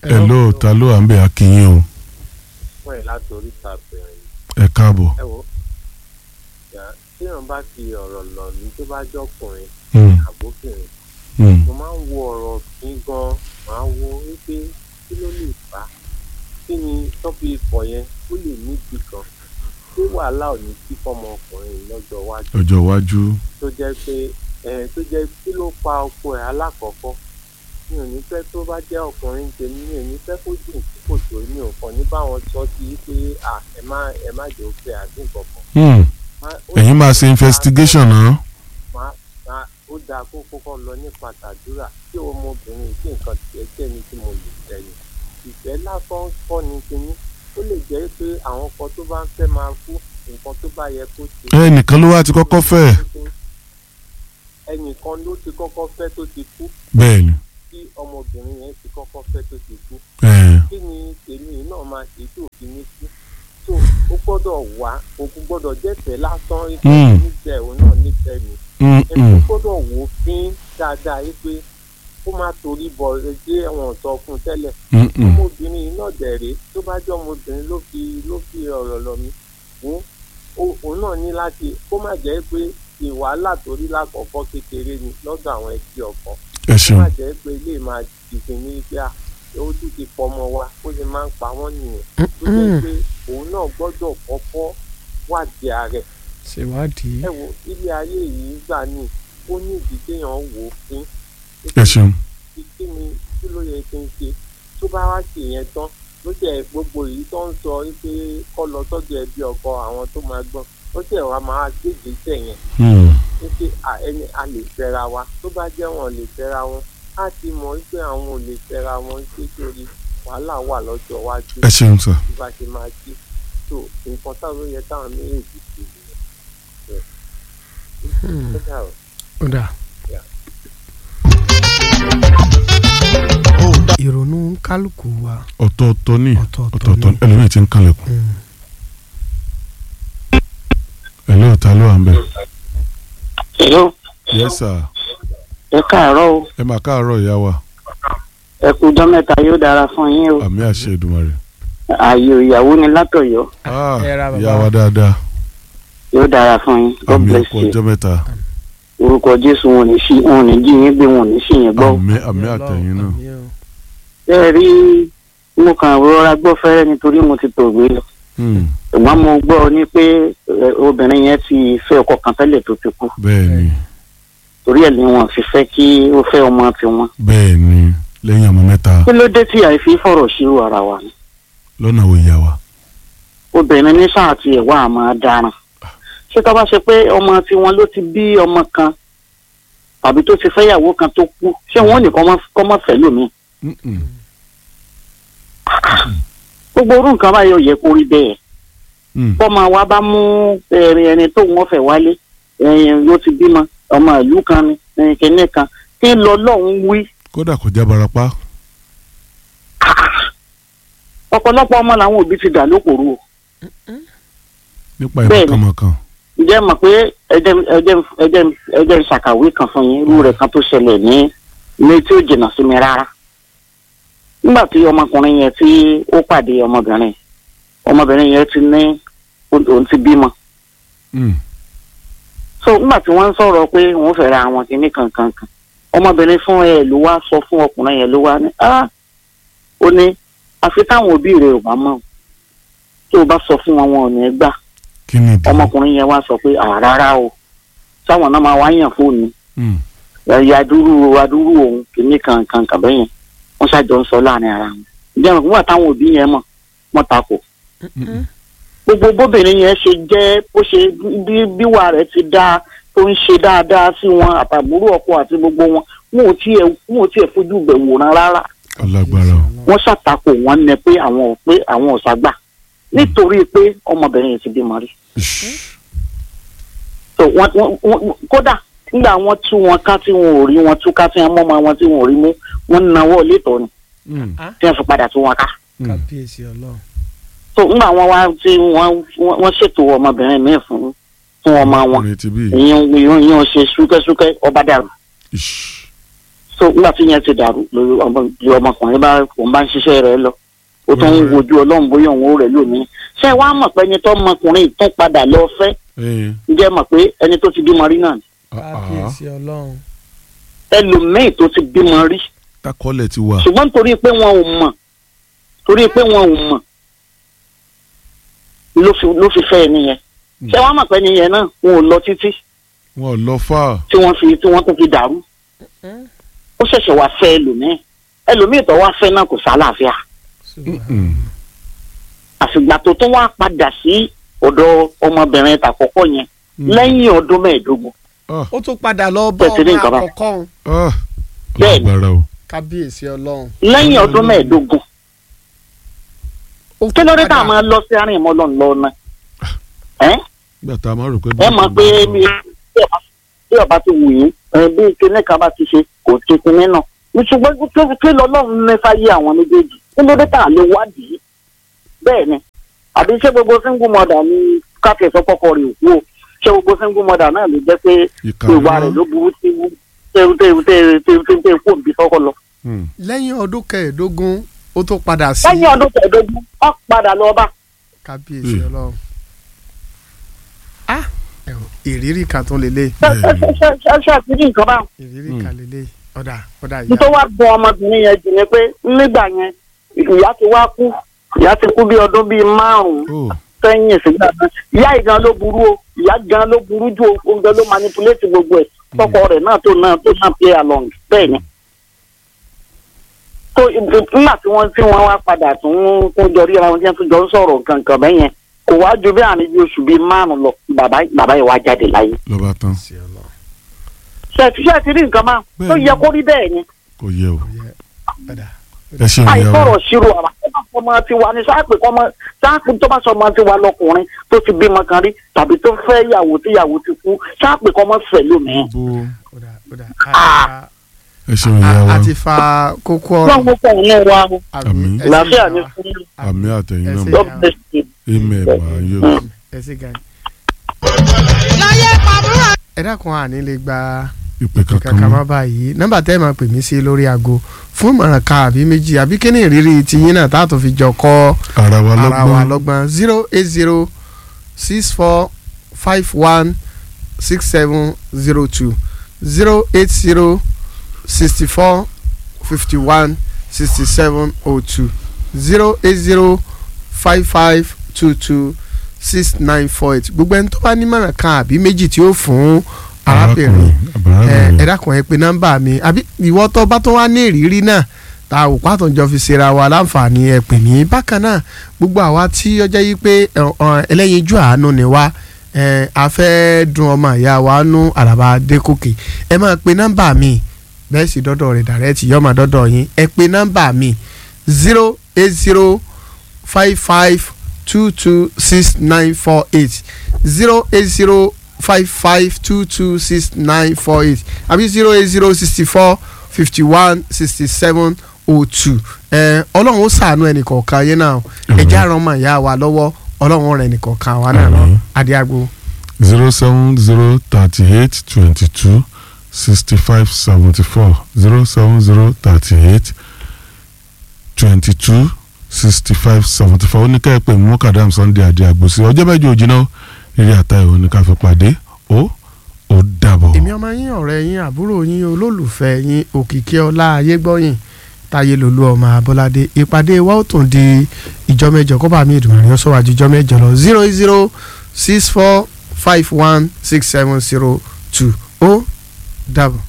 hello ta ló à ń bẹ̀ akínyìn o fún ẹ̀ láti oríta bẹ̀rẹ̀ ẹ káàbọ̀. ẹ wo yà téèyàn bá fi ọ̀rọ̀ lọ ní tó bá jọkùnrin Mm, àbókùnrin mm, mo máa ń wo ọ̀rọ̀ kí gan máa wo wípé kí ló lè fà á kí ni tọ́pì ikọ̀ yẹn ó lè níbi kan tí wàhálà ò ní sí fọmọ ọkùnrin yìí lọ́jọ́ iwájú ọjọ́ iwájú tó jẹ́ pé ẹ̀ tó jẹ́ kí ló pa ọkọ ẹ̀ alákọ̀ọ́kọ́ mi ò ní fẹ́ tó bá jẹ́ ọkùnrin tèmi mi ò ní fẹ́ kó jìn sí kòtò mi ò kàn ní báwọn sọ sí pé à ẹ má ẹ má jẹ́ òfin àti nǹkan kan. Mm, Má- ó ẹ̀yin máa dáa ṣe investigation náà. máa máa ó dáa kó kọ́kọ́ lọ nípa tàdúrà tí ọmọbìnrin tí nǹkan tiẹ̀ jẹ́ ní tí mo lè tẹ̀yìn ìfẹ́ lásán kọ́ ni kinní ó lè jẹ́ pé àwọn kan tó bá ń fẹ́ máa kú nǹkan tó bá yẹ kó ṣe. ẹnìkan ló wá ti kọ́kọ́ fẹ́ ẹnìkan ló ti kọ́kọ́ fẹ́ tó ti kú bẹ́ẹ̀ ni tí ọmọbìnrin yẹn ti kọ́kọ́ fẹ́ tó ti kú ẹ̀, kí ni tèmi náà máa ṣe tí òfin ní kú tó ó gbọ́dọ̀ wá òkú gbọ́dọ̀ jẹ́tẹ̀ lásán ikú Mm. nífẹ̀ẹ́ òun náà nífẹ̀ẹ́ mi mm, ẹni mm, gbọ́dọ̀ wò ó fín dáadáa yìí pé kó má torí bọ̀ ẹgbẹ́ ẹ̀wọ̀n sọ fún un tẹ́lẹ̀ mm, mm. ọmọbìnrin yìí náà dẹ̀rẹ̀ tó bá jẹ́ ọmọbìnrin ló fi ló fi ọ̀rọ̀ lọ mi fún òun náà ní láti kó má jẹ́ pé ìwàhálà torí lákọ̀ọ́kọ́ kékeré ni lọ́dọ̀ àwọn ẹbí ọkọ ẹ kó ṣeun má jẹ́ pé ilé máa dìde ní pé à ó tún ti pọmọ wa ó sì máa ń pa wọ́n nìyẹn tó jẹ́ pé òun náà gbọ́dọ̀ kọ́kọ́ wádìí ààrẹ ṣèwádìí. ẹ wo ilé ayé yìí gbà ní ó ní ìdí téèyàn wò ó fín ẹ ṣeun kí kí ni kí ló yẹ kí n ṣe tó bá wá sí yẹn tán ló jẹ gbogbo èyí tó ń sọ pé kọ́ lọ sọ́dọ̀ ẹbí ọkọ àwọn tó máa gbọ́n ó jẹ́ wàá máa gbèjì tẹ̀ yẹn Mm, wípé à- ẹni a lè fẹ́ra wa tó bá jẹ́ wọn lè fẹ́ra wọn á ti mọ̀ wípé àwọn ò lè fẹ́ra wọn ṣé torí wàhálà wà lọ́jọ́ iwájú ẹ ṣeun sà bí bá ṣe máa ṣe tó nǹkan táwọn yẹ táwọn méjèèjì ṣe nìyẹn. Hmm, Ó dà o. ó dà. Yeah. ìrònú kálukú wa ọ̀tọ̀ọ̀tọ̀ ní ọ̀tọ̀ọ̀tọ̀ ọ̀tọ̀ọ̀tọ̀ ni. ẹlòmíì ti ń kanlẹ̀kùn Hmm. hello ta ló à ń bẹ̀. Hello, yes sir ẹ káàárọ̀ o. ẹ máa káàárọ̀ ìyá wa Ẹ kú ọjọ́ mẹ́ta yóò dára fún yín o. àmì àṣẹ Èdùmàrè. Ààyè ìyàwó ni látọ̀yọ́ Ah, ẹ ra bàbá ìyá wa. wa dáadáa yóò dára fún yín. God àmì bless ọkọ̀ you. ọjọ́ mẹ́ta Orúkọ Jésù wọn ò ní sí wọn ò ní jí yín gbé wọn ò ní sí yín gbọ́. àmì àmì àtẹ̀yìn náà Àmì o. Ṣé ẹ rí mo kàn rọra gbọ́ fẹ́rẹ́ nítorí mo ti tòògbé lọ. Mm, Ṣùgbọ́n mo gbọ́ ní pé ẹ, obìnrin yẹn ti fẹ́ ọkọ kan tẹ́lẹ̀ tó ti kú. bẹ́ẹ̀ ni Torí ẹ̀ ni wọn fi fẹ́ kí ó fẹ́ ọmọ tiwọn. bẹ́ẹ̀ ni lẹ́yìn ọmọ mẹ́ta Kí ló dé tí àìfi fọ̀rọ̀ ṣírò ara wa ni? lọ́nà wo ìyá wa. obìnrin ní sáà tí ẹ̀ wá àmọ́ dáran ṣé tó bá ṣe pé ọmọ tiwọn ló ti bí ọmọ kan tàbí tó ti fẹ́yàwó kan tó kú ṣé wọn ò ní kọ́ mọ́ fẹ́ lómi Mm, mm. gbogbo orú nǹkan báyìí ò yẹ kó rí bẹ́ẹ̀ Mm, bọ́mọ wa bá mú ẹ̀rìn ẹni tó wọ́n fẹ́ wálé ẹ̀yìn ló ti bímọ ọmọ ìlú kan ni ẹ̀yìn kìíní kan kí lọ lọ́hùn wí kódà kò já barapá ọ̀pọ̀lọpọ̀ ọmọ làwọn òbí ti dà lókòrò o nípa Bẹ́ẹ̀ ni. ìmọ̀kànmọ̀kàn. ǹjẹ́ mọ̀ pé ẹjẹ́ ẹjẹ́ ẹjẹ́ ẹjẹ́ ṣàkàwé kan fún yín irú rẹ̀ kan tó ṣẹlẹ̀ ní ní tí ó jìnnà sí mi rárá. nígbà tí ọmọkùnrin yẹn tí ó pàdé ọmọbìnrin ọmọbìnrin yẹn ti ní òun ti bímọ. Mm, so nígbà tí wọ́n ń sọ̀rọ̀ pé wọ́n fẹ́ ra àwọn kìíní kankan kan ọmọbìnrin fún ẹ ló wá sọ fún ọkùnrin yẹn ló wá ní ah ó ní àfi táwọn òbí rẹ̀ ò bá mọ̀ o. tó o bá sọ fún wọn wọn ò ní gbà kí ni ìdí. ọmọkùnrin yẹn wá sọ pé àràrà o sáwọn náà máa wá yàn fóònù Mm, ẹ̀yà adúrú adúrú òun kìíní kan kan kan bẹ́yẹn wọ́n ṣàjọ ń sọ láàrin ara wọn ǹjẹ́ àwọn nígbà táwọn òbí yẹn mọ̀ wọ́n takò mm, mm. gbogbo bóbìnrin yẹn ṣe jẹ́ bó ṣe bí bíwà rẹ̀ ti dá tó ń ṣe dáadáa sí wọn àtàbúrò ọkọ àti gbogbo wọn wọn ò tiẹ̀ wọn ò tiẹ̀ fojú bẹ̀ wòran rárá alágbára o. wọ́n ṣàtakò wọn ní pé àwọn ò pé àwọn ò ságbà nítorí pé ọmọbìnrin yẹn ti bímọ rí Ish. so wọn wọn wọn kódà nígbà wọn tú wọn ká tí wọn ò rí wọn tú ká tí wọn mọ wọn tí wọn ò rí mú wọn náwó létọ ni Mm, tí wọn fi padà tú wọn ká mm. kábíyèsí ọlọ́run. so nígbà wọn wá tí wọn wọn ṣètò ọmọbìnrin míì fún fún ọmọ wọn ọkùnrin ti bí. ìyẹn ìyẹn ìyẹn ṣe súkẹ́súkẹ́ ọba dàrú Ish. so nígbà tí yẹn ti dàrú lórí ọmọ- lórí ọmọkùnrin bá òun bá ń ṣiṣẹ́ rẹ̀ lọ ó tún ń wojú ọlọ́run bóyá òun ó rẹ̀ lónìí ṣé wàá mọ̀ pé ẹni tó ọmọkùnrin tún padà lọ fẹ́ ee ǹjẹ́ mọ̀ pé ẹni tó ti bímọ rí náà ni ah, ah. kábíyèsí ọlọ́run ẹlòmíì tó ti bímọ rí takọ́lẹ̀ ti wà ṣùgbọ́n torí pé wọn ò mọ̀ torí pé wọn ò mọ̀ ló fi ló fi fẹ́ ẹni yẹn Mm. ṣé wàá mọ̀ pé ẹni yẹn náà wọn ò lọ títí wọn ò lọ fà tí wọ́n fi tí wọ́n tún fi dàrú ó ṣẹ̀ṣẹ̀ wá fẹ́ ẹlòmíì ẹlòmíì tó wá fẹ́ náà kò sálàáfíà Mm. àfìgbà tó tún wá padà sí ọ̀dọ̀ ọmọbìnrin tàkọ́kọ́ yẹn Mm. lẹ́yìn ọdún mẹ́ẹ̀ẹ́dógún ah ó tún padà lọ bá Bẹ́ẹ̀ ti ní ọmọ nǹkan bá. àkọ́kọ́ òun. ah Bẹ́ẹ̀ni. lágbára o kábíyèsí ọlọ́run. lẹ́yìn ọdún mẹ́ẹ̀ẹ́dógún ó kí ló dé tá a padà- máa lọ sí àárín ìmọ̀ lọ́nà lọ́nà ẹ́ nígbà tá a máa rò pé ẹ mọ̀ pé bí bí ọba- bí ọba ti wù yín ẹ, bí kinní kan bá ti ṣe kò ti kinní náà ní ṣùgbọ́n kí kí lọ́lọ́run mẹ́fà yé àwọn méjèèjì kí ló dé tá a lè wádìí bẹ́ẹ̀ ni àbí ṣé gbogbo single mother ni káfíń sọ́kọ́kọ́ rẹ̀ òkú o ṣé gbogbo single mother náà lè jẹ́ pé ìwà rẹ̀ ló burú tí tẹ́ tẹ́ tẹ́ tẹ́ tẹ́ tẹ́ kó bí sọ́kọ́ lọ. lẹ́yìn ọdún kẹẹ̀ẹ́dógún ó tún padà sí lẹ́yìn ọdún kẹẹ̀ẹ́dógún wọ́n padà lọ bá kábíyèsí Mm. ọlọ́run. ah ẹ wò, ìrírí kan tó lélẹ̀ ṣe ṣe ṣe ṣe ṣe ṣe àti ní nǹkan báwọn. ìrírí Mm. kan lélẹ̀ ọ̀dà ọ̀dà ìyá nítorí wàá gbọ́ ọmọbìnrin yẹn jù ni pé nígbà yẹn ìyá ti wá kú ìyá ti kú bí ọdún bíi márùn-ún ó sẹ́yìn sígbà náà ìyá yìí gan ló burú o ìyá gan ló burú jù o òun gan ló manipulate gbogbo ẹ̀ tọkọ rẹ̀ náà tó náà tó náà play along bẹ́ẹ̀ ni. tó nígbà tí wọ́n tí wọ́n wá padà tún kó jọ ríra wọn tí wọ́n tún jọ ń sọ̀rọ̀ kankan bẹ́ẹ̀ yẹn kò wá ju bí àárín bí oṣù bíi márùn-ún lọ bàbá bàbá yìí wá jáde láyé. lọ́ba tán kábíyèsí ọlọ́run. ṣe ti ṣe ti rí nǹkan máa tó Bẹ́ẹ̀ ni. yẹ kó rí bẹ́ẹ̀ ni. kò yẹ o Kò yẹ ọ̀dà ẹ ṣeun ìyá wa àìsọ̀rọ̀ ṣírò àrà ọmọ ti wa ni sáàpì kọ́mọ sáàpì tó bá sọ ọmọ ti wa lọkùnrin tó ti bímọ kan rí tàbí tó fẹ́ yàwó tí yàwó ti kú sáàpì kọ́mọ fẹ́ lómìn. bó ọ̀dà ọ̀dà Ah. ẹ ṣeun ìyá wa a ti fa kókó wọ́n ọ̀rọ̀ mú fún òun wa Àmín. ẹ ṣé làáfíà ìyá ní wa. fún yín àmì àtẹ̀yìn ẹ náà ṣé. mọ̀ God bless you. amen màá yọ ẹ ṣé gan. ẹ dákun àní lè gba ìpè kankan kankan má mọ́ báyìí nọ́mbà tẹ́ ẹ máa pè mí sí lórí aago fún ìmọ̀ràn kan àbí méjì àbí kíní ìrírí tiyín náà tá a tó fi jọ kọ́ ara wa ara wa lọ́gbọ́n lọ́gbọ́n zero eight zero six four five one six seven zero two zero eight zero sixty four fifty one sixty seven oh two zero eight zero five five two two six nine four eight gbogbo ẹni tó bá nímọ̀ràn kan àbí méjì tí ó fún arábìnrin ẹ ẹ arábìnrin dákun ẹ pé nọ́mbà mi àbí ìwọ tó bá tó wá ní ìrírí náà tá a ò pàtó jọ fi ṣera wa láǹfààní ẹ pè mí bákan náà gbogbo àwa tí ọjọ́ yìí pé ẹ, ọ, ẹlẹ́yinjú àánú ni wá ẹ, a fẹ́ dun ọmọ ìyá wa nú àràbà dẹ́kọ̀kì ẹ máa pe nọ́mbà mi bẹ́ẹ̀ sì dọ́dọ̀ rẹ̀ dàrẹ́tì yọ́ máa dọ́dọ̀ yín ẹ pe nọ́mbà mi zero eight zero five five two two six nine four eight zero eight zero five five two two six nine four eight àbí zero eight zero sixty four fifty one sixty seven oh two ẹ ọlọ́run ó ṣàánú ẹnì kọ̀ọ̀kan yẹn náà ẹ̀já ran ọmọ ìyá wa lọ́wọ́ ọlọ́run rẹ̀ ẹnì kọ̀ọ̀kan wa náà lọ Àmín. adéagbo zero seven zero thirty eight twenty two sixty five seventy four zero seven zero thirty eight twenty two sixty five seventy four ó ní ká ẹ pè mú kàdám sunday adé àgbòsí ọjọ́ mẹ́jọ òjìnà eré àtàyè òní ká fi pàdé ó ó dàbọ̀. èmi ọmọ yín ọ̀rẹ́ yín àbúrò yín olólùfẹ́ yín òkìkí ọlá ayégbọ́yìn táyé lolú ọmọ abọ́ládé ìpàdé wa ó tún di ìjọ mẹ́jọ kọ́ba mi ìdùnnú yọ sọ́wájú ìjọ mẹ́jọ lọ zero zero six four five one six seven zero two ó dàbọ̀.